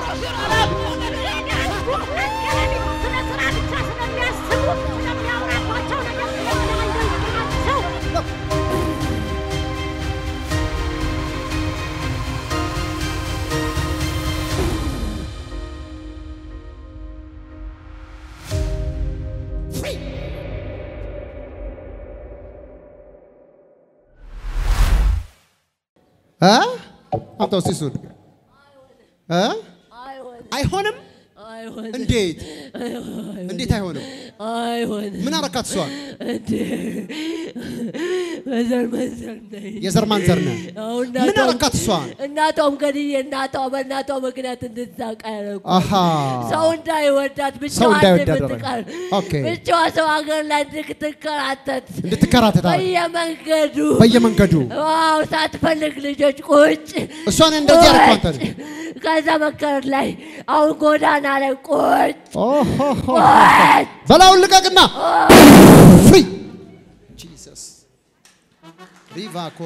እ አምጣው እስኪ እሱን እ አይሆንም። አይሆንም እንዴት እንዴት አይሆንም? አይሆንም ምን አረካት እሷን? እንዴ በዘር መንዘር ነኝ የዘር ማንዘር ነህ። አሁን ምን እናቷም- አረካት እሷን? እናቷም ገድዬ እናቷ በእናቷ ምክንያት እንድትሳቅ ያደረጉ አሃ ሰው እንዳይወዳት ሰው ብቻዋን እንዳይወዳት እንድትቀር አደረገ። ኦኬ። ብቻዋ ሰው ሀገር ላይ እንድትከራተት እንድትከራተት አደረገ። በየመንገዱ በየመንገዱ ዋው ሳትፈልግ ልጆች ቁጭ እሷን እንደዚህ ያደረኩ አንተ ቁጭ ከዛ መንገድ ላይ አሁን ጎዳና ላይ ቁጭ ኦሆሆ። ቁጭ በላውን ልቀቅና ፍሪ ጂሰስ ሪቫኮ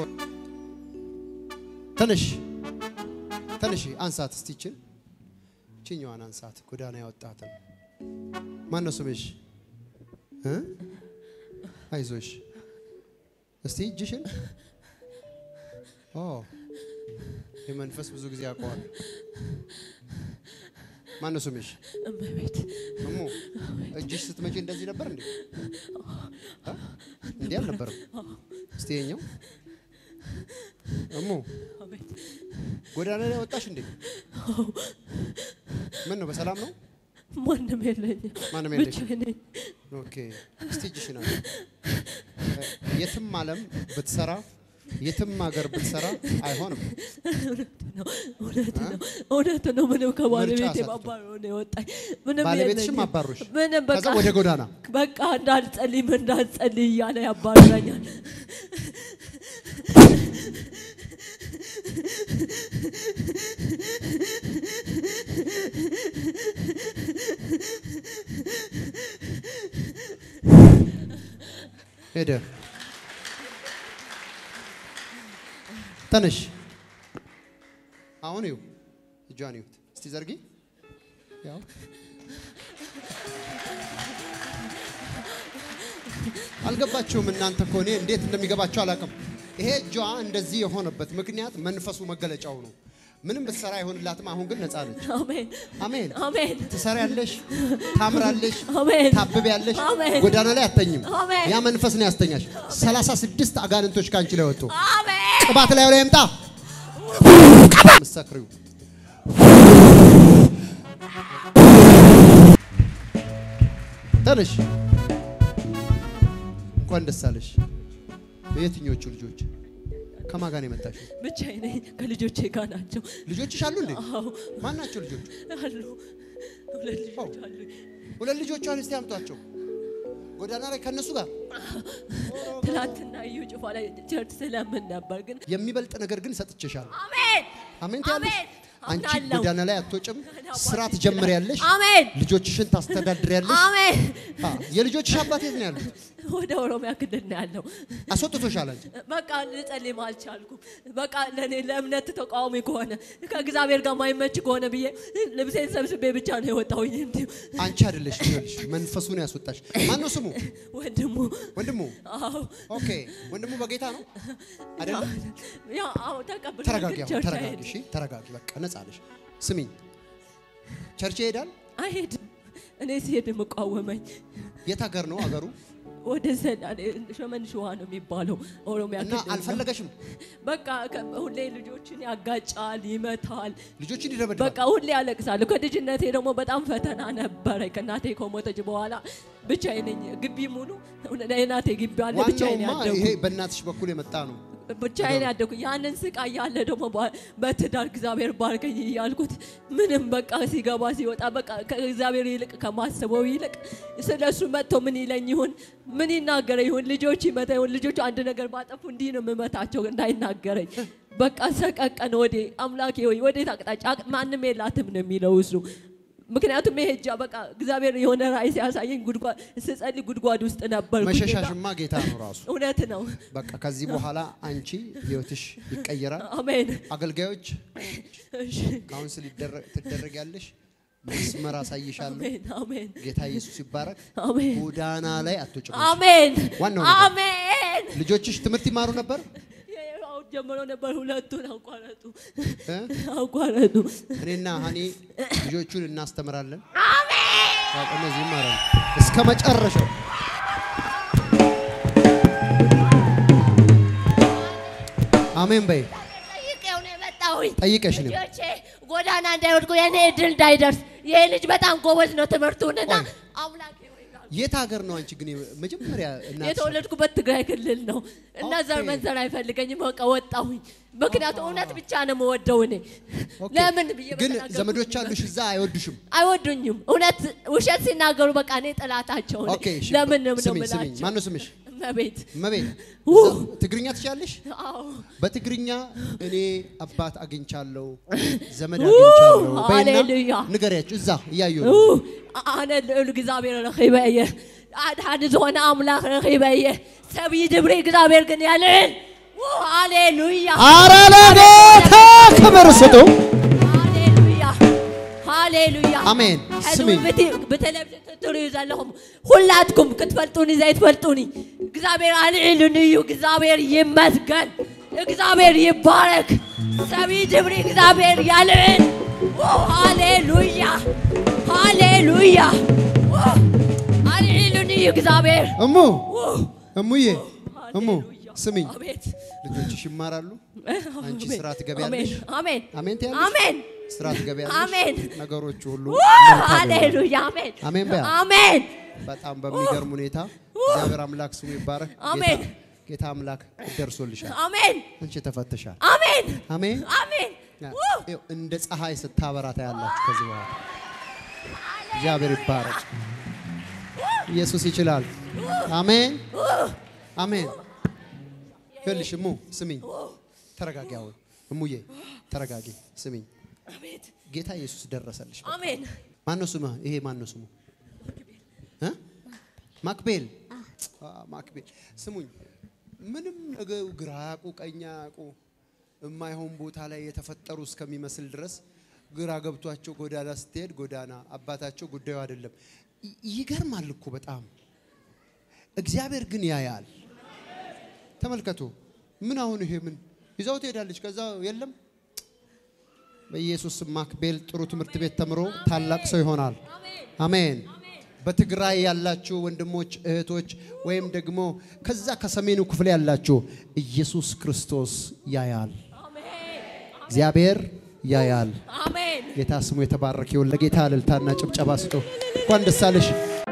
ትንሽ ትንሽ አንሳት እስቲ ይችን ችኛዋን አንሳት ጎዳና ያወጣትን ማን ነው ስምሽ እ አይዞሽ እስቲ እጅሽን ኦ የመንፈስ ብዙ ጊዜ ያውቀዋል ማን ነው ስምሽ እመቤት እሙ እጅሽ ስትመጪ እንደዚህ ነበር እንዴ? አ? እንዲህ አልነበረም። እስቲ የኛው እሙ አቤት ጎዳና ላይ ወጣሽ እንዴ? ምን ነው በሰላም ነው? ማንም የለኝም ማንም የለሽ? ብቻዬን ነኝ ኦኬ። እስቲ እጅሽን አለ የትም ዓለም ብትሰራ የትም ሀገር ብትሰራ አይሆንም። ነው እውነት ነው እውነት ነው። ምንም ከባለቤቴ ሰጥቶ። ማባረር ነው የወጣኝ። ምንም ባለቤትሽም የለኝም። አባሮሽ ምንም ከዛ በቃ ወደ ጎዳና በቃ እንዳልጸልይም እንዳልጸልይ እያለ ያባርረኛል። ሄደ። ተነሽ። አሁን ይው እጇን ይዩት እስቲ ዘርጊ። ያው አልገባችሁም እናንተ እኮ እኔ እንዴት እንደሚገባችሁ አላውቅም። ይሄ እጇ እንደዚህ የሆነበት ምክንያት መንፈሱ መገለጫው ነው። ምንም ብትሰራ አይሆንላትም። አሁን ግን ነፃ ነች። አሜን አሜን። አሜን ትሰሪያለሽ፣ ታምራለሽ፣ አሜን ታብቢያለሽ፣ አሜን። ጎዳና ላይ አተኝም። አሜን። ያ መንፈስ ነው ያስተኛሽ። ሰላሳ ስድስት አጋንንቶች ከአንቺ ላይ ወጡ። አሜን ቅባት ላይ ላይ ይምጣ። ምሰክሪው ተነሽ። እንኳን ደስ አለሽ። የትኞቹ ልጆች ከማን ጋር ነው የመጣሽው? ብቻዬን ነኝ። ከልጆቼ ጋር ናቸው። ልጆችሽ አሉ እንዴ? አዎ ማን ናቸው ልጆቹ? አሉ። ሁለት ልጆች አሉ። ሁለት ልጆቿን እስቲ አምጧቸው። ጎዳና ላይ ከነሱ ጋር ትናንትና እዩ ጭፋ ላይ ቸርች ስለምን ነበር ግን የሚበልጥ ነገር ግን ሰጥቼሻለሁ። አሜን አሜን ትያለሽ። አሜን አንቺ አምናለሁ። ጎዳና ላይ አትወጭም። ስራ ትጀምሪያለሽ። አሜን ልጆችሽን ታስተዳድሪያለሽ። አሜን አ፣ የልጆችሽ አባት የት ነው ያሉት? ወደ ኦሮሚያ ክልል ነው ያለው። አስወጥቶሻል አንቺ። በቃ ልጸልይም አልቻልኩም። በቃ ለእኔ ለእምነት ተቃዋሚ ከሆነ ከእግዚአብሔር ጋር ማይመች ከሆነ ብዬ ልብሴን ሰብስቤ ብቻ ነው የወጣሁኝ። እንዲሁ አንቺ አይደለሽ ይኸውልሽ፣ መንፈሱን ያስወጣሽ ማን ነው ስሙ? ወንድሙ ወንድሙ። አዎ ኦኬ፣ ወንድሙ በጌታ ነው አይደለም? ያው አዎ ተቀብሎ ተረጋጊ፣ ግን አሁን ቸርች ተረጋጊ። አይሄድም። እሺ፣ ተረጋጊ። በቃ ነጻ ነሽ። ስሚኝ፣ ቸርች ይሄዳል። አይሄድም። እኔ ሲሄድ የምቃወመኝ የት ሀገር ነው አገሩ? ወደ ሰላሌ ሸመን ሸዋ ነው የሚባለው ኦሮሚያ እና ክልል ነው። አልፈለገሽም። በቃ ከ- ሁሌ ልጆችን ያጋጫል፣ ይመታል። ልጆችን ይደበድባል። በቃ ሁሌ ያለቅሳለሁ። ከልጅነቴ ደግሞ በጣም ፈተና ነበረ። ከእናቴ ከሞተች በኋላ ብቻዬን ነኝ። ግቢ ሙሉ የእናቴ ግቢ አለ። ብቻዬን ዋናውማ ያደኩ ይሄ በእናትሽ በኩል የመጣ ነው። ብቻዬን ያደኩ ያንን ስቃይ ያለ ደግሞ በ- በትዳር እግዚአብሔር ባርከኝ እያልኩት ምንም በቃ ሲገባ ሲወጣ በቃ ከእግዚአብሔር ይልቅ ከማስበው ይልቅ ስለ እሱ መጥቶ ምን ይለኝ ይሁን ምን ይናገረ ይሁን ልጆች ይመታ ይሁን ልጆቹ አንድ ነገር ባጠፉ እንዲህ ነው የምመታቸው እንዳይናገረኝ በቃ ሰቀቀን ወዴ አምላኬ ወይ ወዴት አቅጣጫ አቅ- ማንም የላትም ነው የሚለው እሱ ምክንያቱም ይሄ እጃ በቃ እግዚአብሔር የሆነ ራእይ ሲያሳየኝ ጉድጓድ ስጸልይ ጉድጓድ ውስጥ ነበር መሸሻሽማ ጌታ ነው ራሱ። እውነት ነው በቃ ከዚህ በኋላ አንቺ ህይወትሽ ይቀየራል። አሜን አገልጋዮች እሺ ካውንስል ይደረ- ትደረጊያለሽ። መስመር አሳይሻለሁ። አሜን አሜን ጌታ ኢየሱስ ይባረክ። አሜን ጎዳና ላይ አትወጭም። አሜን ዋናው ነገር። አሜን ልጆችሽ ትምህርት ይማሩ ነበር አሁን ጀምሮ ነበር ሁለቱን አቋረጡ እ? አቋረጡ እኔና ሀኒ ልጆቹን እናስተምራለን። አሜን። እነዚህ ይማራሉ እስከ መጨረሻው። አሜን በይ። ጠይቄው ነው የመጣሁኝ ጠይቀሽ ነው ልጆቼ ጎዳና እንዳይወድቁ የኔ እድል እንዳይደርስ ይሄ ልጅ በጣም ጎበዝ ነው ትምህርቱንና ቆይ። አምላኬ ሆይ ይላል። የት ሀገር ነው አንቺ ግን መጀመሪያ እናትሽ? የተወለድኩበት ትግራይ ክልል ነው እና ዘር ኦኬ። መንዘር አይፈልገኝም። በቃ ወጣሁኝ። ምክንያቱም እውነት ብቻ ነው የምወደው እኔ ኦኬ። ለምን ብዬ ግን በተናገርኩት ዘመዶች አሉሽ እዛ አይወዱሽም። አይወዱኝም። እውነት ውሸት ሲናገሩ በቃ እኔ ጥላታቸው ነኝ። ኦኬ እሺ። ለምን ነው ስሚኝ ስሚኝ፣ የምላቸው? ማነው ስምሽ? እመቤት እመቤት ው! እዛ ትግርኛ ትችያለሽ? አዎ በትግርኛ እኔ አባት አግኝቻለሁ ዘመድ አግኝቻለሁ በይና ሃሌሉያ። ንገሪያቸው እዛ እያዩ ኡ፣ ኣነ ልዑል እግዚኣብሔር ረኺበ እየ ኣድሓኒ ዝኾነ ኣምላኽ ረኺበ እየ ሰብዪ ድብሪ እግዚኣብሔር ግን ያልዕል ኡ፣ ሃሌሉያ አረ ለጌታ ክብር ስጡ። ሃሌሉያ ሃሌሉያ አሜን። ሕዚ ስሚኝ ብቲ- ብቴሌቭዥን ትሪኡ ዘለኹም ሁላትኩም ክትፈልጡኒ ዘይትፈልጡኒ እግዚኣብሔር ኣልዒሉኒ እዩ እግዚኣብሔር ይመስገን እግዚኣብሔር ይባረክ ሰብዪ ድብሪ እግዚኣብሔር ያልዕል ኡ፣ ሃሌሉያ ሃሌሉያ ኡ፣ ኣልዒሉኒ እዩ እግዚኣብሔር እሙ ኡ፣ እሙዬ እሙ ሃሌሉያ። ስሚኝ አቤት ልጆችሽ ይማራሉ። አንቺ አሜን። ስራ ትገቢያለሽ። አሜን አሜን ትያለሽ። አሜን ስራ ትገቢያለሽ። አሜን። ነገሮቹ ሁሉ ኡ፣ መልካም ይሆናሉ። ሃሌሉያ አሜን አሜን በያ አሜን በጣም በሚገርም ሁኔታ እግዚአብሔር አምላክ ስሙ ይባረክ። ጌታ- አሜን። ጌታ አምላክ ደርሶልሻል። አሜን አንቺ ተፈተሻል። አሜን አሜን። አሜን ይኸው እንደ ፀሐይ ስታበራ ታያላችሁ ከዚህ በኋላ። እግዚአብሔር ይባረክ። ኢየሱስ ይችላል። አሜን አሜን። ይኸውልሽ እሙ ስሚኝ፣ ተረጋጊ። አሁን እሙዬ ተረጋጊ፣ ስሚኝ። አሜን ጌታ ኢየሱስ ደረሰልሽ። አሜን ማነው ስሙ? ይሄ ማነው ስሙ? እ? ማክቤል አ፣ ማክቤል ስሙኝ። ምንም ነገር ግራ ያቁ ቀኝ ያቁ የማይሆን ቦታ ላይ የተፈጠሩ እስከሚመስል ድረስ ግራ ገብቷቸው ጎዳና ስትሄድ ጎዳና አባታቸው ጉዳዩ አይደለም። ይ- ይገርማል እኮ በጣም እግዚአብሔር ግን ያያል። ተመልከቱ። ምን አሁን ይሄ ምን ይዛው ትሄዳለች። ከዛ የለም በኢየሱስ ስም ማክቤል ጥሩ ትምህርት ቤት ተምሮ ታላቅ ሰው ይሆናል። አሜን። በትግራይ ያላችሁ ወንድሞች እህቶች፣ ወይም ደግሞ ከዛ ከሰሜኑ ክፍል ያላችሁ ኢየሱስ ክርስቶስ ያያል። እግዚአብሔር ያያል። አሜን ጌታ ስሙ የተባረከ ይሁን። ለጌታ እልልታና ጭብጨባ ስጡ። እንኳን ደስ አለሽ።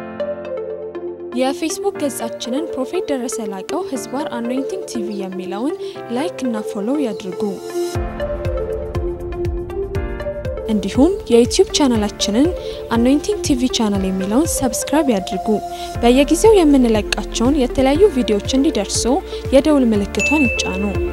የፌስቡክ ገጻችንን ፕሮፌት ደረሰ ላቀው ህዝባር አኖይንቲንግ ቲቪ የሚለውን ላይክ እና ፎሎው ያድርጉ። እንዲሁም የዩቲዩብ ቻናላችንን አኖይንቲንግ ቲቪ ቻናል የሚለውን ሰብስክራይብ ያድርጉ። በየጊዜው የምንለቃቸውን የተለያዩ ቪዲዮዎች እንዲደርሱ የደውል ምልክቷን ይጫኑ።